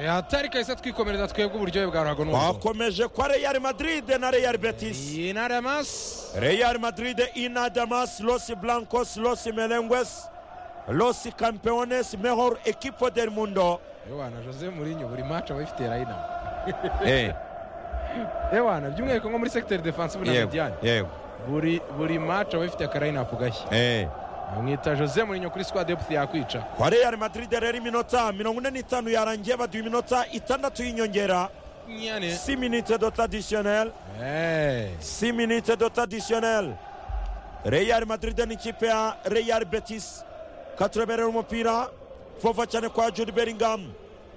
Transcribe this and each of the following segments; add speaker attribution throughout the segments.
Speaker 1: hatarika isa twikomereza twebwe uburyohe bwa ruhago n'ubuso
Speaker 2: bakomeje kwa real madrid na real betis
Speaker 1: iyi ntara masi
Speaker 2: real madrid inadamas los blancos los merengues los campeones mejor equipo del mundo
Speaker 1: ewana jose murinyo buri maci aba ifitiye rayina
Speaker 2: Eh,
Speaker 1: ewana by'umwihariko nko muri segiteri defansive na
Speaker 2: yego
Speaker 1: mediyani
Speaker 2: yego
Speaker 1: buri buri maci aba ifitiye akarayinapu gashya
Speaker 2: eh.
Speaker 1: bamwita jose murinyo kuri squad deputy yakwica
Speaker 2: kwa real madrid rero iminota mirongo ine n'itanu yarangiye baduha iminota itandatu y'inyongera
Speaker 1: nyane
Speaker 2: 6 minutes de traditionnel
Speaker 1: Eh,
Speaker 2: 6 minutes de traditionnel real madrid n'ikipe ya real betis katureberera umupira vuba cyane kwa jude bellingham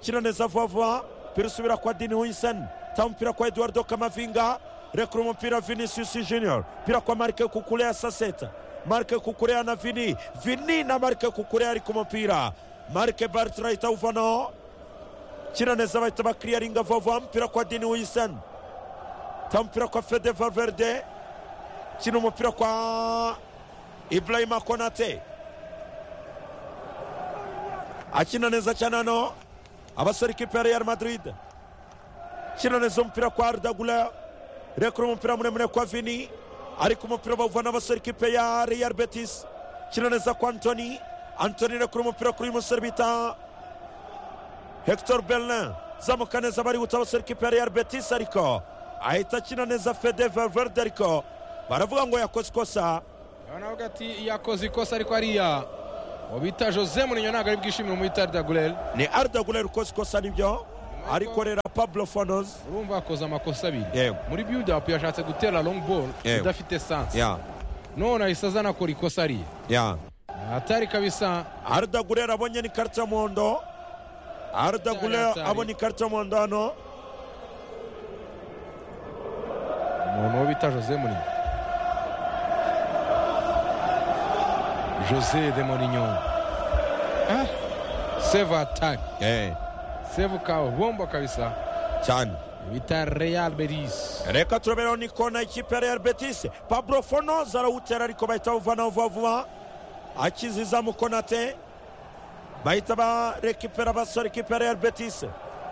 Speaker 2: kina neza vuba vuba pira usubira kwa dini winsen ta umupira kwa eduardo kamavinga rekura umupira vinicius junior pira kwa marike kukurea saseta marike kukurea na vini vini na marike kukurea ari ku mupira marike bartra itawuvanaho kina neza bahita bakiriyaringa vuba vuba umupira kwa dini winsen ta umupira kwa fede valverde kina umupira kwa ibrahima konate akina neza cyane hano abasore ikipe ya real madrid kina neza umupira kwa ardagula rekura umupira muremure kwa vini ariko umupira bawuvana abasore ikipe ya real betis kina neza kwa antoni antoni rekura umupira kuri uyu musore bita hector berlin zamuka neza barihuta abasore ikipe ya real betis ariko ahita akina neza fede valverde ariko baravuga ngo yakoze ikosa
Speaker 1: urabona avuga ati yakoze ikosa ariko hariya uwo bita jose murinyo ntabwo ari bwishimire umwita dagureri
Speaker 2: ni ardagulere ukoze ikosa nibyo arikorera pablo fonozi
Speaker 1: urumva yakoze amakosa abiri
Speaker 2: Yego.
Speaker 1: muri biyudapu yashatse gutera longi bolo
Speaker 2: Yego.
Speaker 1: idafite sansi
Speaker 2: ya
Speaker 1: none ahise aza anakora ikosa ariya
Speaker 2: ya
Speaker 1: atari kabisa
Speaker 2: ardagulere abonye ni karita y'umuhondo ardagulere
Speaker 1: Atari, atari.
Speaker 2: abonye ikarita y'umuhondo hano
Speaker 1: umuntu uwo bita jose murinyo jose de murinyo Ah, save atari save kabombo kabisa
Speaker 2: cyane
Speaker 1: bita real beris
Speaker 2: reka turaberaho ni kona ikipe ya real betis pablo fonozi arawutera ariko bahita bavanaho vuba vuba akiziza mukonate bahita barekipera abasore ikipe ya real betis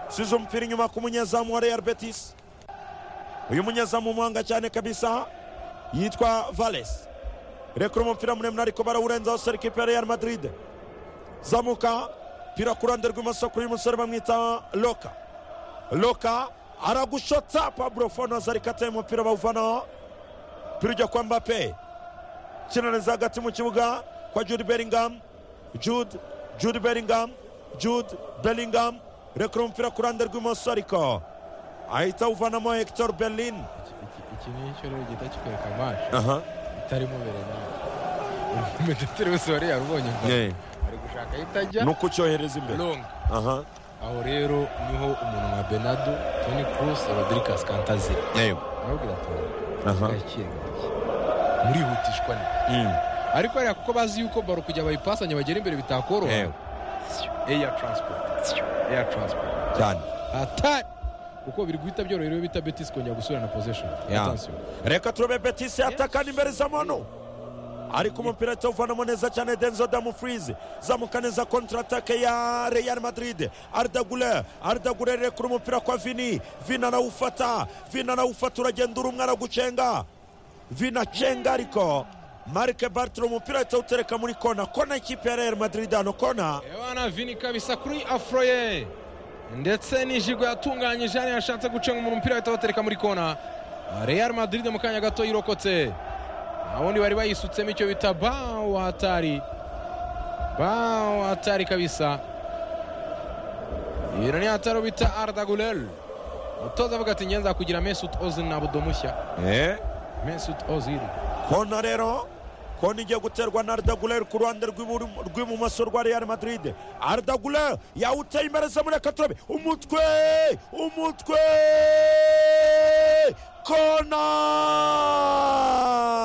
Speaker 2: size umupira inyuma ku munyezamu wa real betis uyu munyezamu umuhanga cyane kabisa yitwa vales rekura umupira muremure ariko barawurenza abasore ikipe ya real madrid zamuka pira ku ruhande rw'imoso kuri uyu musore bamwita loka loka aragushota pablo fonoza ariko ateye umupira bawuvanaho pira ujya kwa mbape kinaneza hagati mu kibuga kwa jude bellingham jude jude bellingham jude bellingham rekura umupira ku ruhande rw'imoso ariko ahita awuvanamo hector berlin
Speaker 1: iki ni cyo rero gihita kikwereka amaso itarimo bere nawe umudeteri wese wari yarubonye ngo ari gushaka ahita ajya
Speaker 2: ni ukucyohereza imbere
Speaker 1: longa
Speaker 2: Aha.
Speaker 1: aho rero niho umuntu nka benado toni kurusi rodirikasi kantazi arabwira ati
Speaker 2: Aha.
Speaker 1: gake gake murihutishwa ni
Speaker 2: Mm.
Speaker 1: ariko hariya kuko bazi yuko baro kujya bayipasanya bagera imbere bitakoroha
Speaker 2: Yego.
Speaker 1: eya taransipoti eya taransipoti
Speaker 2: cyane
Speaker 1: atari kuko biri guhita byorohera iyo bita betisi kongera gusubirana pozesheni
Speaker 2: Ya. reka turebe betisi atakana imbere za mono ariko umupira atawuvanamo neza cyane denzo damufrize zamuka neza kontratake ya real madrid ardagule ardagule rekura umupira kwa vini vini arawufata vini arawufata uragenda uri umwe aragucenga vini acenga ariko marike bartre umupira atawutereka muri kona kona ikipe ya real madrid hano kona
Speaker 1: ebana vini kabisa kuri afroye ndetse n'ijigo yatunganyije hano yashatse gucenga umuntu umupira bahita batereka muri kona real madrid mu kanya gato yirokotse abandi bari bayisutsemo icyo bita bawo hatari bawo hatari kabisa iyo ni hatari bita arda gulel umutoza avuga ati ngenza kugira mesut ozil na budo mushya mesut ozil
Speaker 2: kona rero kona igiye guterwa na ardaguler ku ruhande rw'iburu- rw'ibumoso rwa real madrid ardaguler yawuteye imbere za mureka turabe umutwe umutwe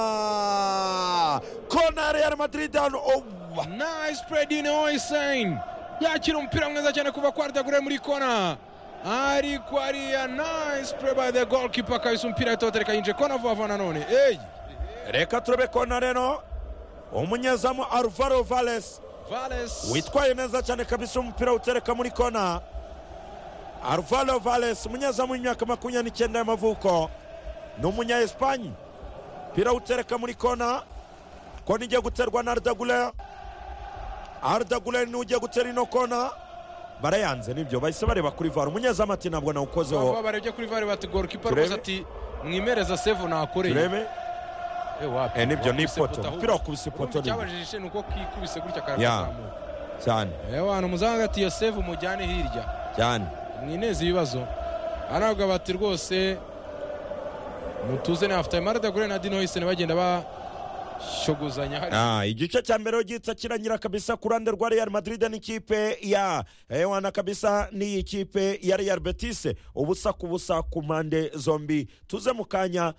Speaker 2: kona kona ya real madrid hano oh,
Speaker 1: Nice spread in Oysen. Yakira umupira mwiza cyane kuva kwa Ardagure muri kona. Ariko hariya nice play by the goalkeeper kabisa umupira itotereka yinje kona vuba vuba nanone. Ey!
Speaker 2: reka turabe kona rero umunyezamu alvaro vales
Speaker 1: Vales.
Speaker 2: witwaye neza cyane kabisa umupira utereka muri kona arvalo vales umunyezamu w'imyaka makumyabiri n'icyenda y'amavuko ni umunya esipanyi umupira utereka muri kona kona igiye guterwa na ardagulere ardagulere niwe ugiye gutera ino kona barayanze nibyo bahise bareba kuri vara umunyezamu ati ntabwo nawukozeho
Speaker 1: aho barebye kuri vare bati gorikipa
Speaker 2: Turebe.
Speaker 1: rwose ati mwimereza sevu nakoreye
Speaker 2: turebe
Speaker 1: Eh, wapi,
Speaker 2: Eh, nibyo, ni
Speaker 1: wakubise
Speaker 2: ipoto.
Speaker 1: ahubwo.
Speaker 2: Umupira wakubise ipoto
Speaker 1: Urumva
Speaker 2: nibyo.
Speaker 1: icyabajije ni uko kikubise gutya
Speaker 2: Yeah.
Speaker 1: karakazamuka
Speaker 2: cyane
Speaker 1: yewe ahantu muzaba hagati iyo sevu mujyane hirya
Speaker 2: cyane
Speaker 1: mwineze ibibazo aravuga bati rwose mutuze na after marada gure na dino hise bagenda bashogozanya hari
Speaker 2: Ah, igice cya mbere gihita kirangira kabisa ku ruhande rwa Real Madrid n'ikipe ya Ewana kabisa n'iyi kipe ya Real Betis ubusa ku busa ku mpande zombi tuze mu kanya